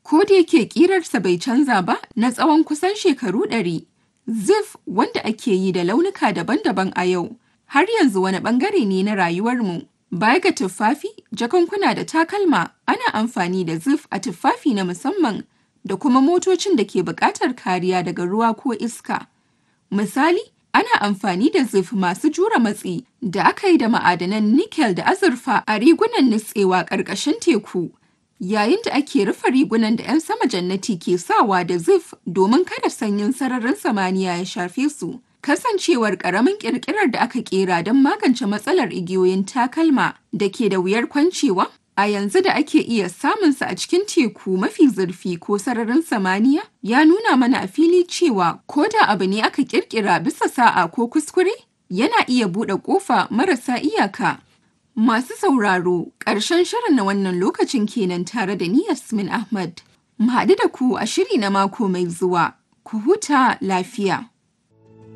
Ko da yake ƙirarsa bai canza ba na tsawon kusan shekaru ɗari, Zif wanda ake yi da launuka daban-daban a yau, har yanzu wani ɓangare ne na rayuwarmu. Baya ga tuffafi, jakunkuna da takalma, ana amfani da zif a tuffafi na musamman da kuma motocin da ke buƙatar kariya daga ruwa ko iska. Misali, ana amfani da zif masu jure matsi da aka yi da ma'adanan nikel da azurfa a rigunan nutsewa ƙarƙashin teku. Yayin da ake rufe rigunan da 'yan sama jannati ke sawa da zif domin kada sanyin sararin samaniya ya shafe su. Kasancewar ƙaramin ƙirƙirar da aka ƙera don magance matsalar igiyoyin takalma da ke da wuyar kwancewa, a yanzu da ake iya samunsa a cikin teku mafi zurfi ko sararin samaniya, ya nuna mana a fili cewa ko da abu ne aka ƙirƙira bisa sa'a ko kuskure, yana iya buɗe ƙofa marasa iyaka. Masu sauraro, ƙarshen shirin na wannan lokacin kenan tare da ni Yasmin Ahmad. Mu haɗu da ku a shiri na mako mai zuwa. Ku huta lafiya.